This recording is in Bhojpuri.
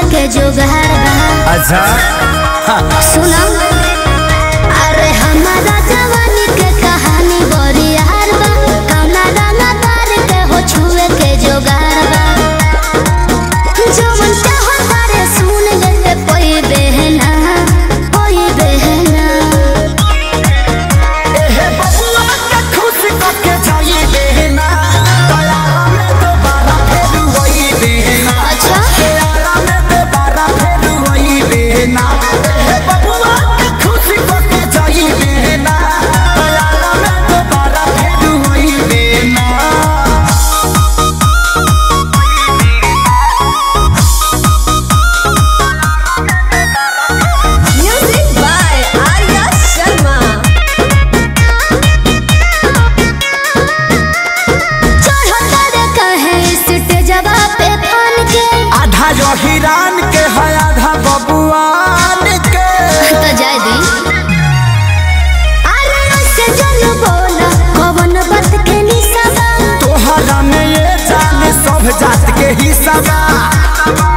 के जुगाड़ बा अच्छा सुनो अरे हमारा जवानी के कहानी बड़ी यार बा कौना रंगा तार के हो छुए के जुगाड़ बा जवन चाहो तारे सुन ले के कोई बहना कोई बहना एहे बबुआ के खुश करके जाई देना दयारा में दोबारा फेर वही देना अच्छा दयारा में दोबारा फेर वही देना एहे बबुआ के खुश करके जाई देना दयारा में दोबारा फेर वही देना Music by Arya Sharma. चढ़ो तारे कहे स्टेजवा पे फान के आधा जो हिरान के है आधा बबुआन के तो जाय दी अरे ऐसे जन बोला कवन बात के निशाबा तोहरा में ये जान सब जात के हिस्सा बा